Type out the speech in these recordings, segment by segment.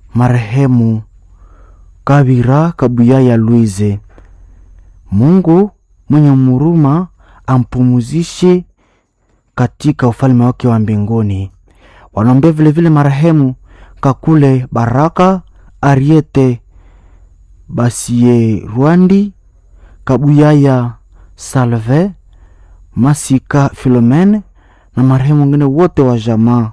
marehemu Kabira Kabuyaya Luize. Mungu mwenye huruma ampumuzishe katika ufalme wake wa mbinguni. Wanaombea vilevile marehemu Kakule Baraka Ariete Basie Rwandi Kabuyaya Salve Masika Filomene na marehemu wengine wote wa jamaa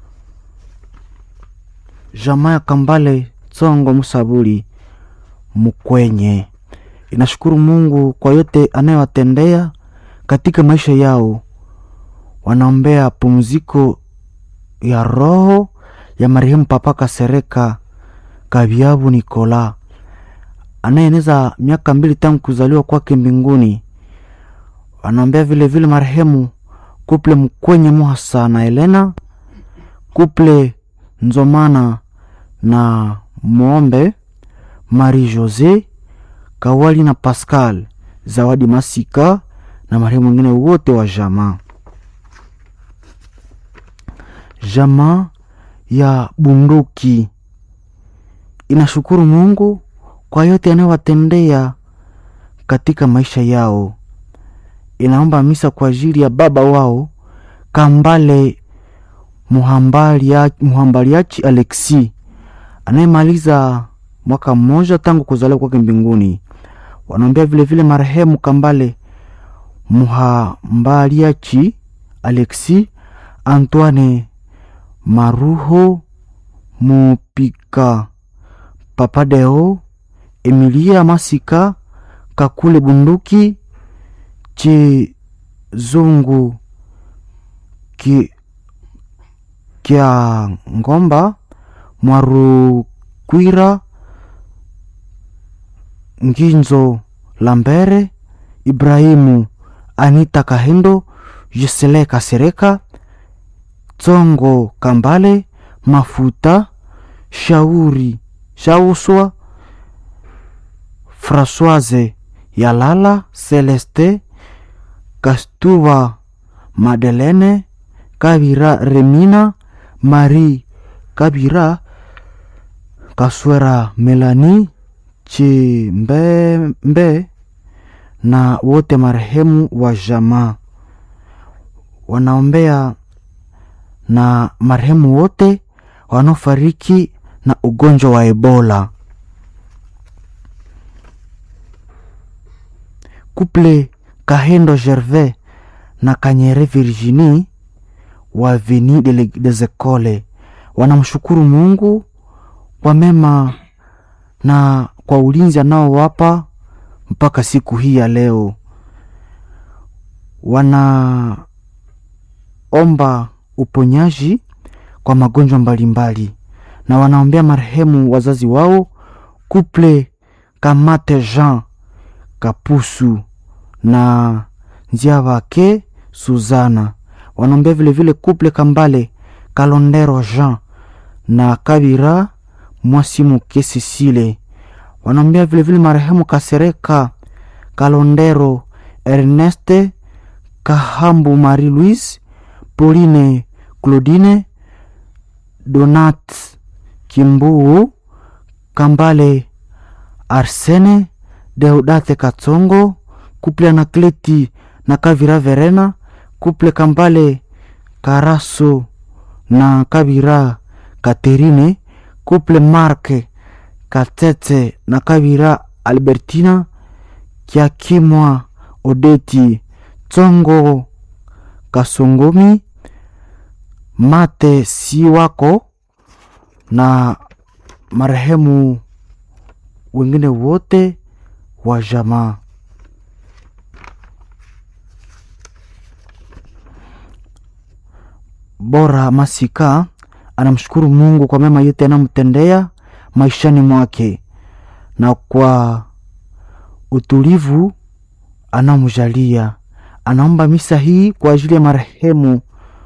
jamaa ya Kambale Tsongo Musabuli Mukwenye inashukuru Mungu kwa yote anayowatendea katika maisha yao. Wanaombea pumziko ya roho ya marehemu Papa Kasereka Kabyabu Nikola anayeeneza miaka mbili tangu kuzaliwa kwake mbinguni. Wanaombea vile vile marehemu kuple Mkwenye Muhasa na Elena kuple Nzomana na Mwombe Marie Jose Kawali na Pascal Zawadi Masika na marehemu wengine wote wa jamaa. Jamaa ya Bunduki inashukuru Mungu kwa yote anayowatendea katika maisha yao. Inaomba misa kwa ajili ya baba wao Kambale Muhambaliachi Alexi anayemaliza mwaka mmoja tangu kuzaliwa kwake mbinguni. Wanaombea vilevile marehemu Kambale Muhambaliachi Alexi, Antoine Maruho Mupika, Papadeo Emilia Masika, Kakule Bunduki, Chizungu ki kya Ngomba Mwarukwira Nginzo Lambere Ibrahimu Anita Kahendo Jesele Kasereka Tsongo Kambale Mafuta Shauri Shauswa Françoise Yalala Celeste Kastuva Madelene Kabira Remina Marie Kabira Kaswera Melani Chimbembe na wote marehemu wa jamaa. Wanaombea na marehemu wote wanaofariki na ugonjwa wa Ebola. Couple Kahendo Gervais na Kanyere Virginie wa Veni des Ecoles wanamshukuru Mungu kwa mema na kwa ulinzi anaowapa mpaka siku hii ya leo. Wanaomba uponyaji kwa magonjwa mbalimbali na wanaombea marehemu wazazi wao Couple Kamate Jean Kapusu na njia wake Suzana. Wanaombea vilevile Couple Kambale Kalondero Jean na Kabira Mwasimuke Sisile. Wanaombea vilevile marehemu Kasereka Kalondero Erneste Kahambu Marie Louise Pauline Claudine Donat Kimbuu Kambale Arsene Deudate Katsongo Couple Anakleti na Kavira Verena Couple Kambale Karaso na Kabira Katerine Couple Marke Katete na Kabira Albertina Kiakimwa Odeti Tsongo Kasongomi Mate si wako na marehemu wengine wote wa jamaa. Bora Masika anamshukuru Mungu kwa mema yote anamtendea maishani mwake na kwa utulivu anamjalia. Anaomba misa hii kwa ajili ya marehemu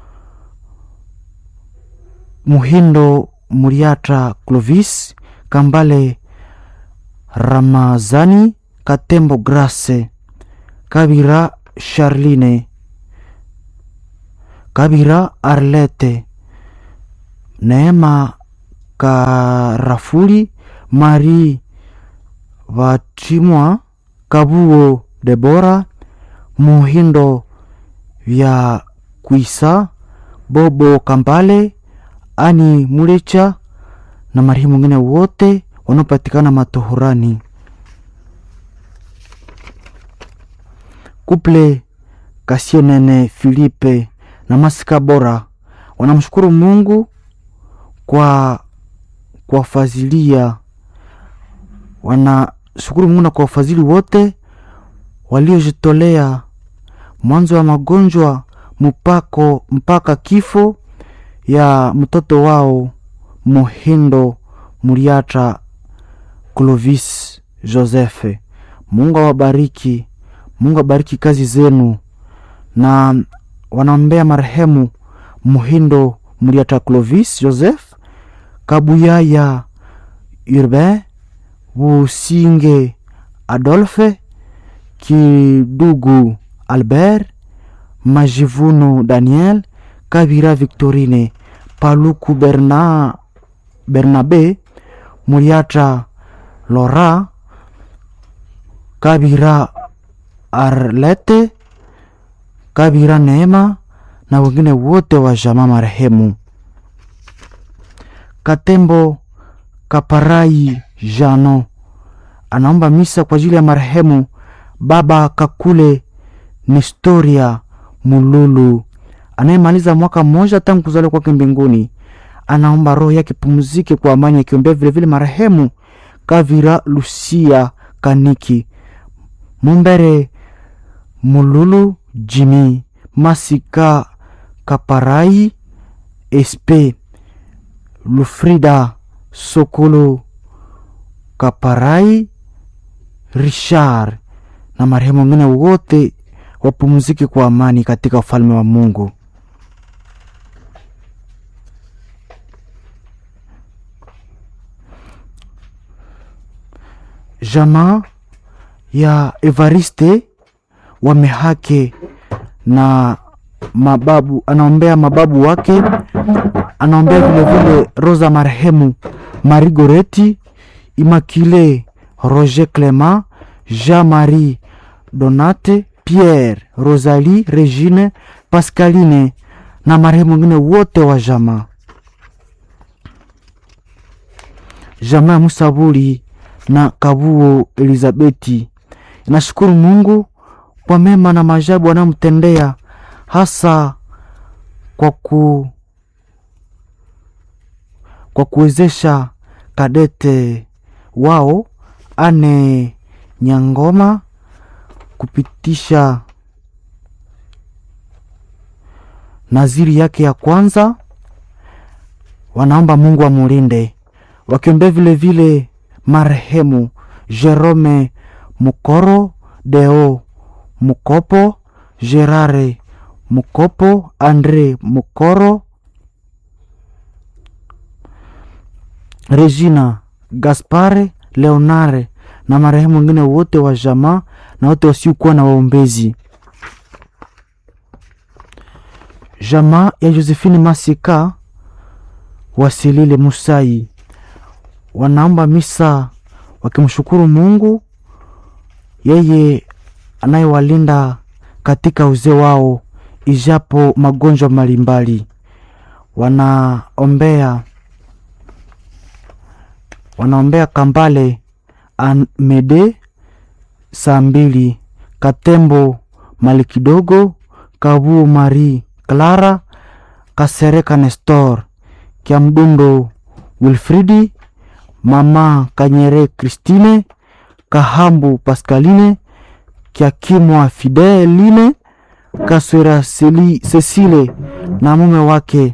Muhindo Muriata Clovis Kambale Ramazani Katembo Grace Kabira Charline Kabira Arlete Neema Karafuli, Marie Vatimwa, Kabuo Debora, Muhindo vya Kwisa, Bobo Kambale, Ani Mulecha na marehemu wengine wote wanaopatikana matohorani. Kuple Kasienene Filipe na Masika Bora wanamshukuru Mungu kwa kuwafazilia, wanashukuru Mungu na kwa wafadhili wote waliojitolea mwanzo wa magonjwa mpako mpaka kifo ya mtoto wao Muhindo Muriata Clovis Joseph. Mungu awabariki, Mungu abariki kazi zenu, na wanaombea marehemu Muhindo Muriata Clovis Joseph, Kabuyaya Urbain, Businge Adolphe, Kidugu Albert, Majivuno Daniel, Kabira Victorine, Paluku Berna, Bernabe, Muriata Lora, Kabira Arlete, Kabira Neema na wengine wote wa jamaa marehemu. Katembo Kaparai Jano anaomba misa kwa ajili ya marehemu Baba Kakule Nestoria Mululu anayemaliza mwaka mmoja tangu kuzaliwa kwake mbinguni. Anaomba roho yake pumzike kwa amani, akiombea vilevile marehemu Kavira Lucia Kaniki Mumbere Mululu Jimi Masika Kaparai Espe Lufrida Sokolo Kaparai Richard na marehemu wengine wote wapumzike kwa amani katika ufalme wa Mungu. Jamaa ya Evariste wamehake na mababu, anaombea mababu wake, anaombea vilevile Rosa marehemu Marigoreti Immaculée Roger Clement Jean-Marie Donate Pierre Rosalie Regine Pascaline na marehemu wengine wote wa jamaa. Jamaa ya Musabuli na Kabuo Elizabeti inashukuru Mungu kwa mema na maajabu anayomtendea hasa kwa ku kwa kuwezesha kadete wao ane Nyangoma kupitisha naziri yake ya kwanza. Wanaomba Mungu amulinde, wakiombea vile vile marehemu Jerome Mukoro, Deo Mukopo, Gerare Mukopo, Andre Mukoro, Regina Gaspare, Leonare na marehemu wengine wote wa jamaa na wote wasiokuwa na waombezi. Jamaa ya Josephine Masika Wasilile Musai wanaomba misa wakimshukuru Mungu yeye anayewalinda katika uzee wao ijapo magonjwa mbalimbali. Wanaombea wanaombea Kambale Amede saa mbili, Katembo Mali kidogo, Kabu Marie Clara, Kasereka Nestor, Kiamdundo Wilfridi, Mama Kanyere Christine, Kahambu Pascaline, Kiakimwa Fideline, Kaswera Seli- Cecile na mume wake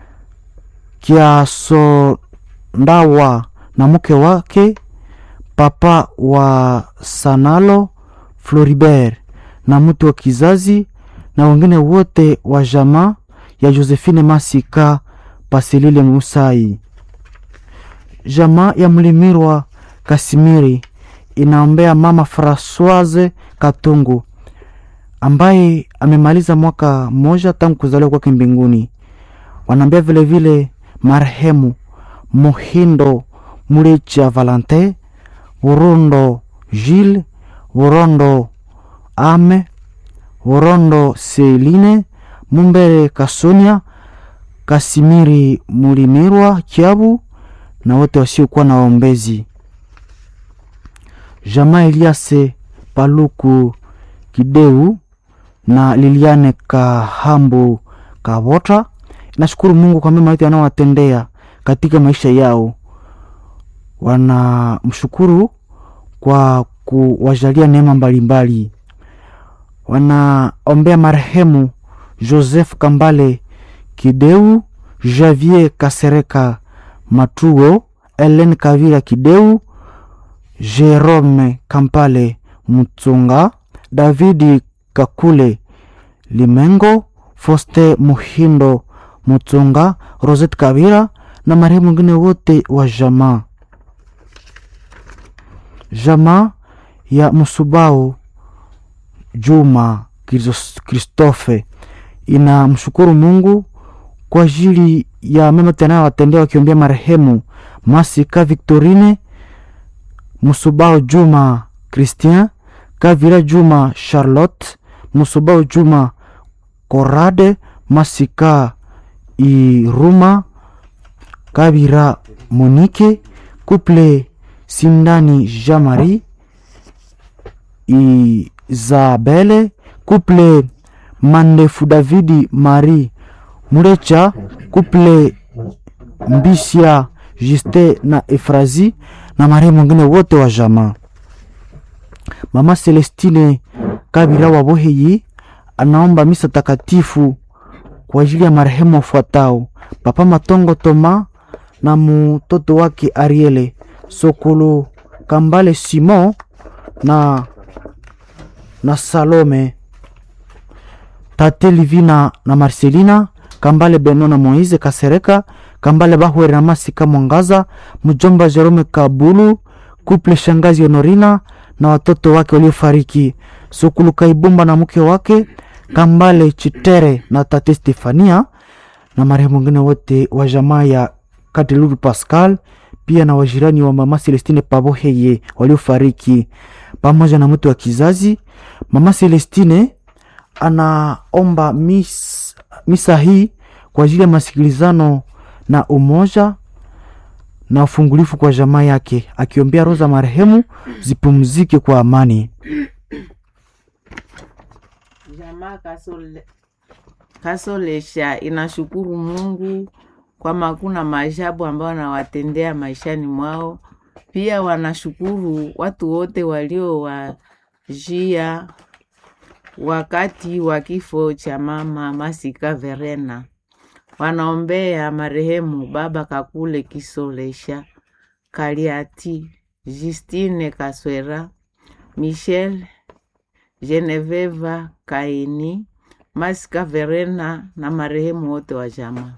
Kiasondawa na mke wake papa wa Sanalo Floribert na mtu wa kizazi na wengine wote wa jamaa ya Josephine Masika Pasilile Musai. Jamaa ya Mlimirwa Kasimiri inaombea mama Francoise Katungu ambaye amemaliza mwaka mmoja tangu kuzaliwa kwake mbinguni. Wanaombea vilevile marehemu Muhindo Mulecha Valentin, Burundo Gilles, Burondo Ame, Burondo Seline, Mumbere Kasonia, Kasimiri Mulimirwa Kiabu na wote wasiokuwa na waombezi. Jamaa Eliase Paluku Kideu na Liliane Kahambu Kabota nashukuru Mungu kwa mema yote anaowatendea katika maisha yao. Wanamshukuru kwa kuwajalia neema mbalimbali. Wanaombea marehemu Joseph Kambale Kideu, Javier Kasereka Matuo, Ellen Kavira Kideu, Jerome Kampale Mutsunga, Davidi Kakule Limengo, Foste Muhindo Mutsunga, Rosette Kavira na marehemu wengine wote wa jamaa. Jamaa ya Musubao Juma Kristofe inamshukuru Mungu kwa ajili ya mema tanayowatendea wakiombea marehemu Masika Victorine Musubao Juma Christian Kavira Juma Charlotte Musubao Juma Korade Masika Iruma Kavira Monique Couple Sindani Jean-Marie Isabelle Couple Mandefu Davidi Marie Murecha Couple Mbisia Juste na Efrazi na marehemu wengine wote wa jamaa. Mama Celestine Kabira wa Boheyi anaomba misa takatifu kwa ajili ya marehemu wafuatao: Papa Matongo Toma na mtoto wake Ariele Sokolo Kambale Simon na, na Salome Tate Livina na Marcelina Kambale Beno na Moise Kasereka Kambale Bahwere na Masika Mwangaza mjomba Jerome Kabulu kuple shangazi Honorina na watoto wake waliofariki Sokulu Kaibumba na mke wake Kambale Chitere na tate Stefania na marehemu wengine wote wa jamaa ya Katilulu Pascal pia na wajirani wa mama Celestine Paboheye waliofariki pamoja na mtu wa kizazi. Mama Celestine anaomba mis, misa hii kwa ajili ya masikilizano na umoja na ufungulifu kwa jamaa yake, akiombea roho za marehemu zipumzike kwa amani. Jamaa Kasole, Kasolesha inashukuru Mungu kwa makuna maajabu ambayo anawatendea maishani mwao. Pia wanashukuru watu wote waliowajia wakati wa kifo cha mama Masika Verena. Wanaombea marehemu baba Kakule Kisolesha, Kaliati, Justine Kaswera, Michel Geneveva Kaini, Masika Verena na marehemu wote wa jamaa.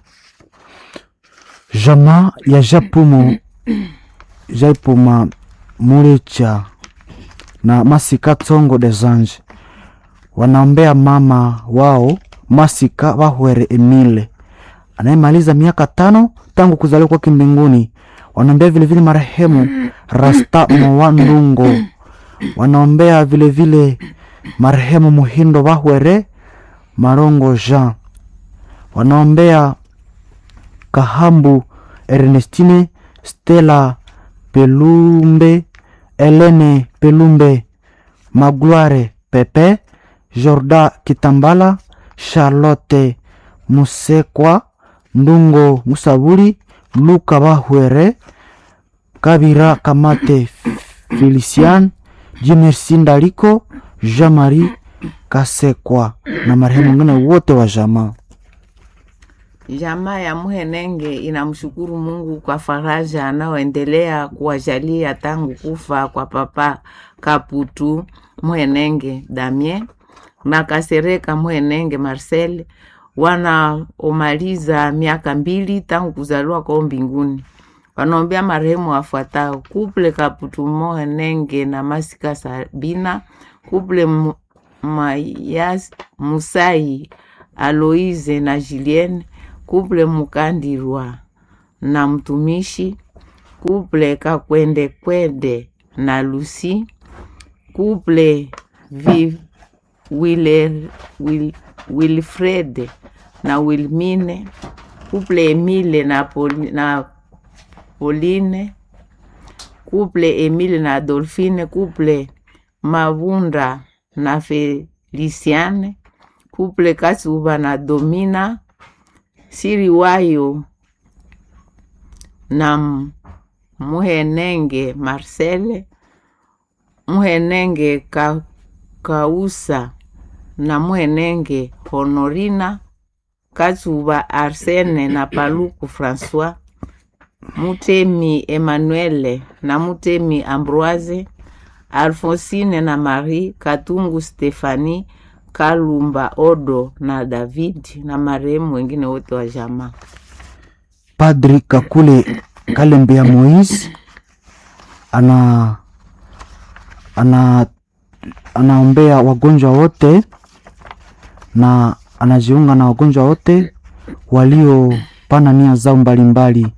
Jamaa ya Japumo Jaipuma Murecha na Masika Tsongo des Anges wanaombea mama wao Masika Bahwere Emile anayemaliza miaka tano tangu kuzaliwa kwake mbinguni. Wanaombea vilevile marehemu Rasta Mwandungo, wanaombea vilevile marehemu Muhindo Bahwere Marongo Jean, wanaombea Kahambu Ernestine Stella Pelumbe Elene Pelumbe Magloire Pepe Jorda Kitambala Charlotte Musekwa Ndungo Musabuli Luka Bahwere Kabira Kamate Felician Jimersi Ndaliko Jean-Marie Kasekwa na marehemu wengine wote wa jamaa. Jamaa ya Muhenenge inamshukuru Mungu kwa faraja anaoendelea kuwajalia tangu kufa kwa papa Kaputu Muhenenge Damien na Kasereka Muhenenge Marcel wanaomaliza miaka mbili tangu kuzaliwa kwao mbinguni. Wanaombea marehemu wafuatao: kuple Kaputu Muhenenge na Masika Sabina, kuple Mu- Mayas Musai Aloise na Julienne, kuple Mukandirwa na mtumishi kuple Kakwende Kwende na Lucy kuple vi, Wile, Wil, Wilfred na Wilmine kuple Emile na, Poli, na Pauline kuple Emile na Adolfine kuple Mavunda na Feliciane kuple Kasuba na Domina Siriwayo na Muhenenge Marcele Muhenenge Ka, Kausa na Muhenenge Honorina Kasuba Arsene na Paluku Francois Mutemi Emmanuele na Mutemi Ambroise Alfonsine na Marie Katungu Stefani Kalumba Odo na David na marehemu wengine wote wa jamaa. Padri Kakule Kalembea Moise ana ana anaombea wagonjwa wote na anajiunga na wagonjwa wote waliopana nia zao mbalimbali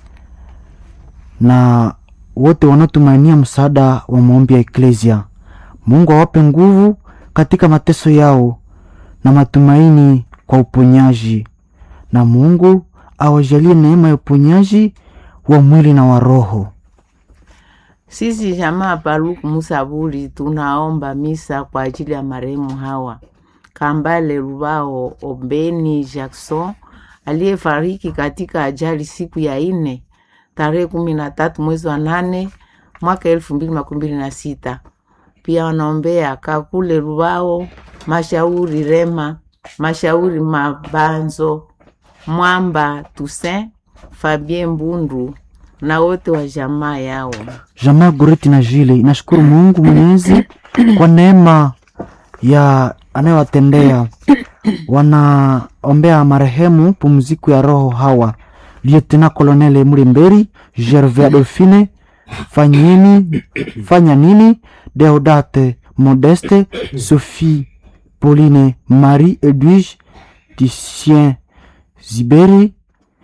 na wote wanaotumainia msaada wa maombi ya Eklesia. Mungu awape nguvu katika mateso yao na matumaini kwa uponyaji, na Mungu awajalie neema ya uponyaji wa mwili na wa roho. Sisi jamaa Paluku Musabuli tunaomba misa kwa ajili ya marehemu hawa Kambale Rubao Ombeni Jackson aliyefariki katika ajali siku ya ine tarehe kumi na tatu mwezi wa nane mwaka elfu mbili makumi mbili na sita. Pia wanaombea Kakule Rubao Mashauri Rema Mashauri Mabanzo Mwamba Toussaint Fabien Mbundu na wote wa jamaa yao. Jamaa Goreti na Jile inashukuru Mungu Mwenyezi kwa neema ya anayowatendea. Wanaombea marehemu pumziko ya roho hawa Lieutenant Colonel Mlimberi, Gervais Adolfine, Fanyeni, Fanya nini, Deodate Modeste, Sophie Pauline, Marie Edwige, Lucien Ziberi,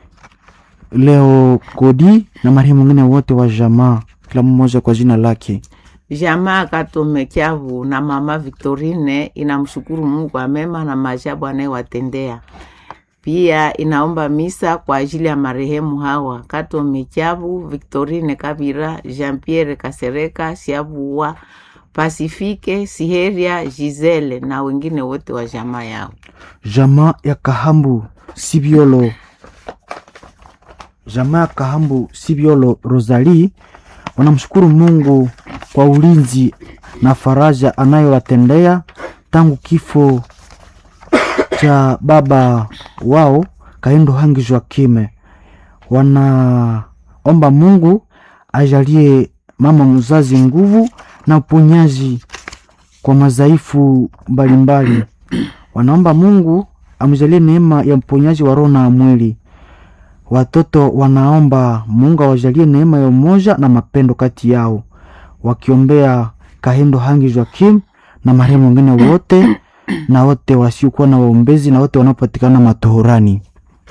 Leo Kodi na marehemu wengine wote wa jamaa, kila mmoja kwa jina lake. Jamaa Katome Kyavu na mama Victorine inamshukuru Mungu kwa mema na maajabu anayewatendea. Pia inaomba misa kwa ajili ya marehemu hawa Katome Kyavu, Victorine Kabira, Jean Pierre Kasereka, Siabuwa, Pasifike Siheria, Gisele na wengine wote wa jamaa yao. Jamaa ya Kahambu Sibiolo, jamaa ya Kahambu Sibiolo Rosalie wanamshukuru Mungu kwa ulinzi na faraja anayowatendea tangu kifo cha baba wao Kaindo Hangi Joakime. Wanaomba Mungu ajalie mama mzazi nguvu na uponyaji kwa madhaifu mbalimbali. Wanaomba Mungu amjalie neema ya uponyaji wa roho na mwili. Watoto wanaomba Mungu awajalie neema ya umoja na mapendo kati yao, wakiombea Kahindo Hangi Joakim na marehemu wengine wote na wote wasiokuwa na waombezi na wote wanaopatikana matohorani.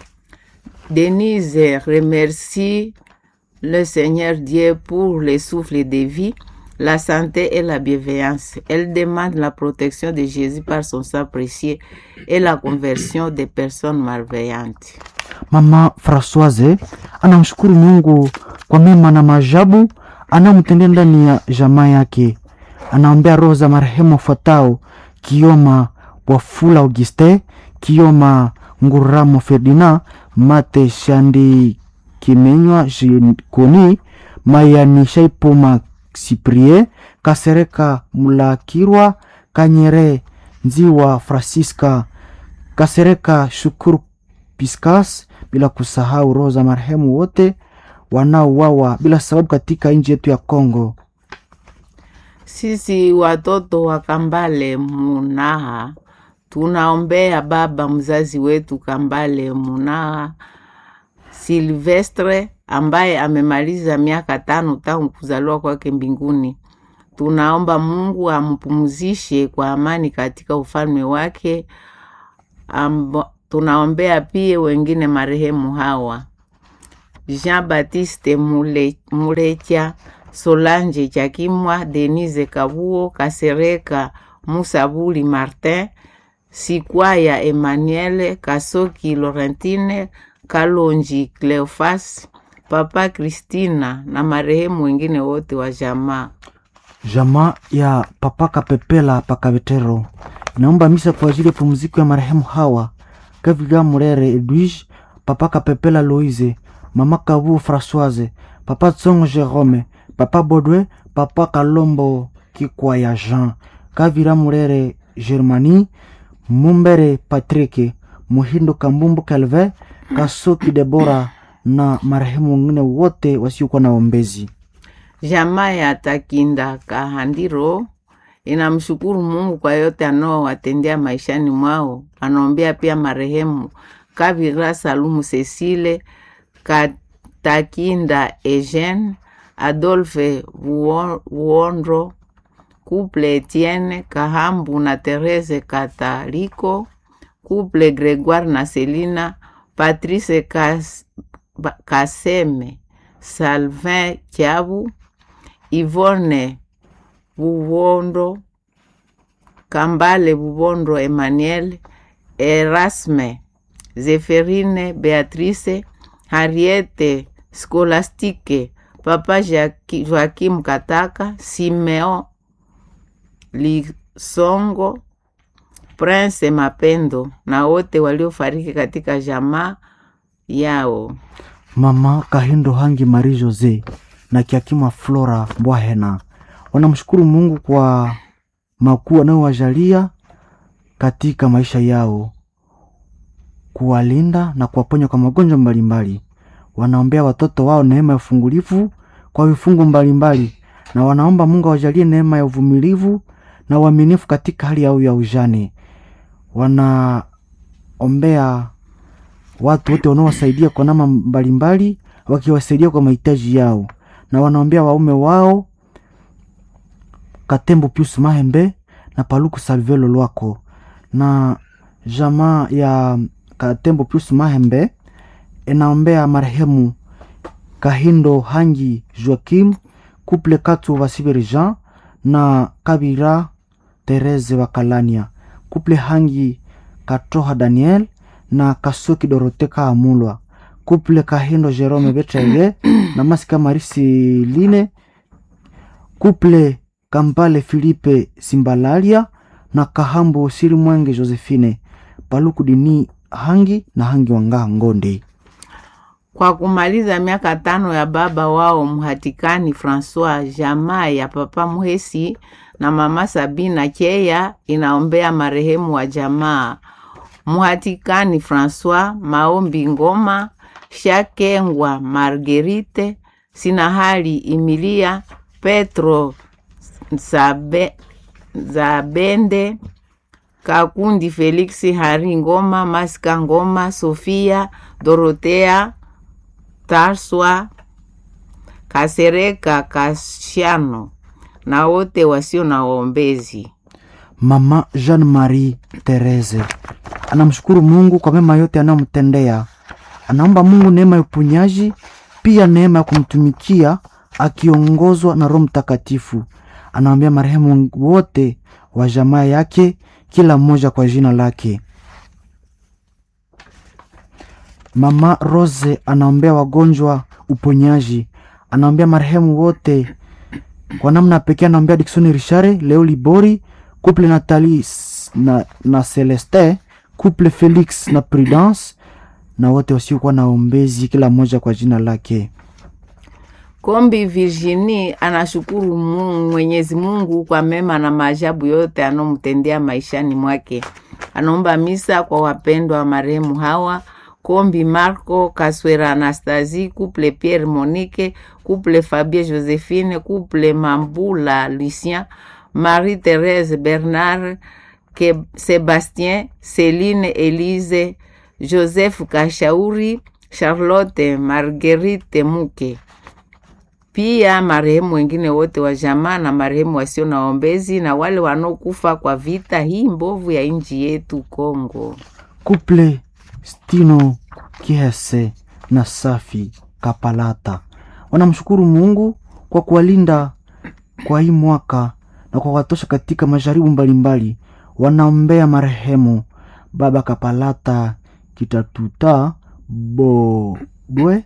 Denise remercie le Seigneur Dieu pour le souffle de vie, la santé et la bienveillance. Elle demande la protection de Jésus par son sang précieux et la conversion des personnes malveillantes. Mama Francoise anamshukuru Mungu kwa mema na maajabu anamtendea ndani ya jamaa yake. Anaombea roho za marehemu wafuatao: Kioma Wafula Auguste, Kioma Nguramo Ferdinand, Mate Shandi Kimenywa Jikoni, Mayani Shaipoma Siprie, Kasereka Mulakirwa, Kanyere Nziwa Francisca, Kasereka Shukuru Piscas, bila kusahau roho za marehemu wote wanaouawa bila sababu katika nchi yetu ya Kongo. Sisi watoto wa Kambale Munaha tunaombea baba mzazi wetu Kambale Munaha Silvestre ambaye amemaliza miaka tano tangu kuzaliwa kwake mbinguni. Tunaomba Mungu ampumzishe kwa amani katika ufalme wake. Amba, tunaombea pia wengine marehemu hawa Jean-Baptiste Mule- Mulecha, Solange Chakimwa, Denise Kabuo, Kasereka Musabuli Martin, Sikwaya Emmanuel, Kasoki Laurentine, Kalonji Cleofas, Papa Christina na marehemu wengine wote wa jamaa. Jamaa ya Papa Kapepela Pakabetero inaomba misa kwa ajili ya pumziko ya marehemu hawa Gaviga Murere Edwige, Papa Kapepela Loise, Mama Kabu Françoise, Papa Tsongo Jerome, Papa Bodwe, Papa Kalombo Kikwaya Jean, Kavira Murere Germani, Mumbere Patrick, Muhindo Kambumbu Calvin, Kasoki Debora na marehemu wengine wote wasiokuwa na ombezi. Jamaa ya Takinda Kahandiro inamshukuru Mungu kwa yote anaowatendea maishani mwao. Anaombea pia marehemu Kavira Salumu Cecile Katakinda Eugene Adolphe Vuo- Vuondro Couple Etienne Kahambu na Therese Kataliko Couple Gregoire na Selina Patrice Kas, Ba- Kaseme Salvin Kiabu Yvonne Bubondo Kambale Bubondo Emmanuel Erasme Zeferine Beatrice Harriete Scolastique Papa Jaki- Joakim Kataka Simeo Lisongo Prince Mapendo na wote waliofariki katika jamaa yao. Mama Kahindo Hangi Marie Jose na Kiakima Flora Mbwahena wanamshukuru Mungu kwa makuu anayowajalia katika maisha yao, kuwalinda na kuwaponya kwa magonjwa mbalimbali. Wanaombea watoto wao neema ya ufungulivu kwa vifungu mbalimbali, na wanaomba Mungu awajalie neema ya uvumilivu na uaminifu katika hali yao ya ujane. Wanaombea watu wote wanaowasaidia kwa namna mbalimbali, wakiwasaidia kwa mahitaji yao, na wanaombea waume wao Katembo Pius Mahembe na Paluku Salvelo Lwako na jamaa ya Katembo Pius Mahembe inaombea marehemu Kahindo Hangi Joakim Couple Katu Vasibiri Jean na Kabira Therese Wakalania Couple Hangi Katoha Daniel na Kasuki Dorote Kaamulwa Couple Kahindo Jerome Betrege na Masika Marisi Line Couple Kampale Filipe Simbalalia na Kahambo Siri Mwenge Josephine Paluku Dini Hangi na Hangi Wangaa Ngonde. Kwa kumaliza miaka tano ya baba wao Mhatikani Francois, jamaa ya papa Muhesi na mama Sabina Cheya inaombea marehemu wa jamaa Mhatikani Francois, Maombi Ngoma, Shakengwa Margerite, Sinahali Emilia, Petro Zabe, Zabende, Kakundi Felix Hari Ngoma, Masika Ngoma, Sofia Dorotea Tarswa Kasereka Kashano na wote wasio na waombezi. Mama Jean Marie Therese anamshukuru Mungu kwa mema yote anayomtendea. Anaomba Mungu neema ya uponyaji, pia neema ya kumtumikia akiongozwa na Roho Mtakatifu. Anaombea marehemu wote wa jamaa yake, kila mmoja kwa jina lake. Mama Rose anaombea wagonjwa uponyaji. Anaombea marehemu wote kwa namna pekee. Anaombea Dickson Richard, Leo Libori, couple Nathalie s- na, na Celeste, couple Felix na Prudence na wote wasiokuwa na ombezi, kila mmoja kwa jina lake. Kombi Virginie anashukuru Mungu, Mwenyezi Mungu kwa mema na maajabu yote anomtendea maishani mwake. Anaomba misa kwa wapendwa wa marehemu hawa Kombi Marco Kaswera Anastasie, couple Pierre Monique, couple Fabien Josephine, couple Mambula Lucien, Marie Thérèse Bernard, Ke Sebastien, Céline Elise, Joseph Kashauri, Charlotte Marguerite Muke pia marehemu wengine wote wa jamaa na marehemu wasio na ombezi na wale wanaokufa kwa vita hii mbovu ya nchi yetu Kongo. Couple Stino Kihese na Safi Kapalata. Wanamshukuru Mungu kwa kuwalinda kwa hii mwaka na kwa kuwatosha katika majaribu mbalimbali. Wanaombea marehemu Baba Kapalata Kitatuta Bobwe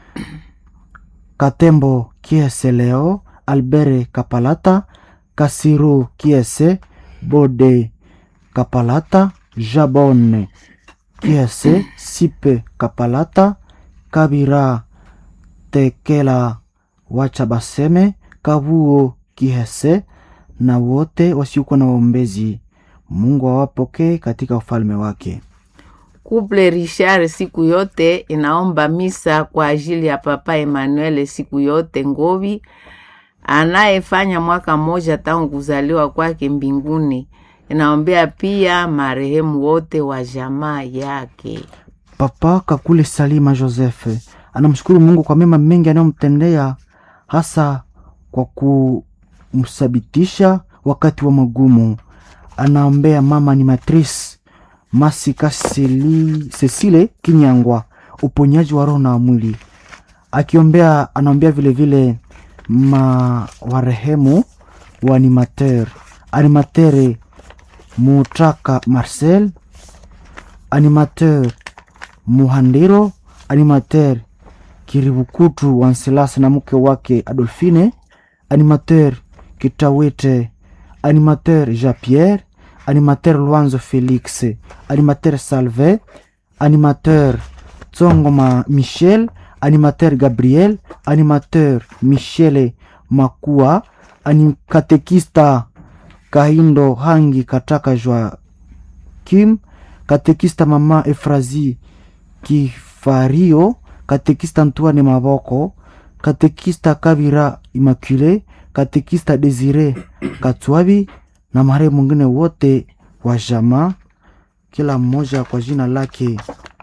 Katembo Kiese Leo Albere Kapalata Kasiru Kiese Bode Kapalata Jabone Kiese Sipe Kapalata Kabira Tekela Wacha Baseme Kabuo Kihese na wote wasiokuwa na waombezi. Mungu awapokee katika ufalme wake. Kuple Richard siku yote inaomba misa kwa ajili ya Papa Emmanuel siku yote Ngovi anayefanya mwaka mmoja tangu kuzaliwa kwake mbinguni. Inaombea pia marehemu wote wa jamaa yake. Papa Kakule Salima Joseph anamshukuru Mungu kwa mema mengi anayomtendea hasa kwa kumthabitisha wakati wa magumu. Anaombea mama animatrice Masika Seli- Cecile Kinyangwa uponyaji wa roho na wa mwili, akiombea anaombea vilevile ma warehemu wa animateur animatere Mutaka Marcel animateur Muhandiro animateur Kiribukutu Wanselas na mke wake Adolfine animateur Kitawete animateur Jean Pierre animateur Luanzo Felix animateur Salve animateur Tsongoma Michel animateur Gabriel animateur Michele Makua anim katekista Kahindo Hangi Kataka Joa Kim katekista mama Efrazi Kifario katekista Antoine Maboko katekista Kabira Immaculée katekista Desire Katwabi na marehemu mwingine wote wa jamaa, kila mmoja kwa jina lake.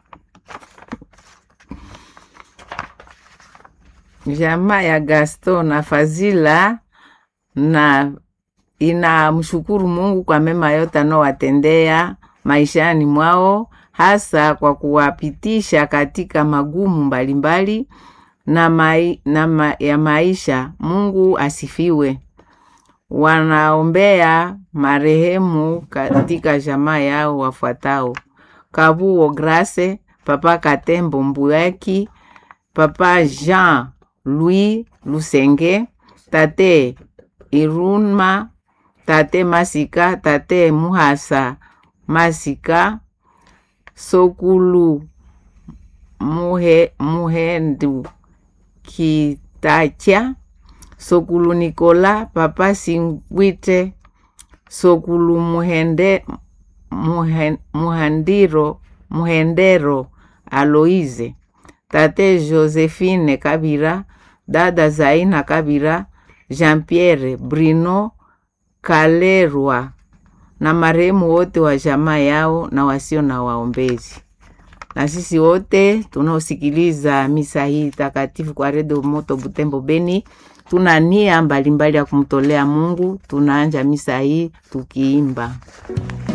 Jamaa ya Gaston na Fazila na inamshukuru Mungu kwa mema yote anaowatendea maishani mwao, hasa kwa kuwapitisha katika magumu mbalimbali na, mai, na ma, ya maisha. Mungu asifiwe. Wanaombea marehemu katika jamaa yao wafuatao: Kabuo Grace, Papa Katembo Mbuyaki, Papa Jean Louis Lusenge, Tate Irunma, Tate Masika, Tate Muhasa Masika, Sokulu Muhe, Muhendu Kitacha, Sokulu Nikola, Papa Singwite, Sokulu Muhende, Muhen, Muhandiro, Muhendero Aloise, Tate Josephine Kabira, Dada Zaina Kabira, Jean-Pierre Brino Kalerwa na marehemu wote wa jamaa yao na wasio na waombezi. Na sisi wote tunaosikiliza misa hii takatifu kwa Redio Moto Butembo Beni, tuna nia mbalimbali ya kumtolea Mungu. Tunaanja misa hii tukiimba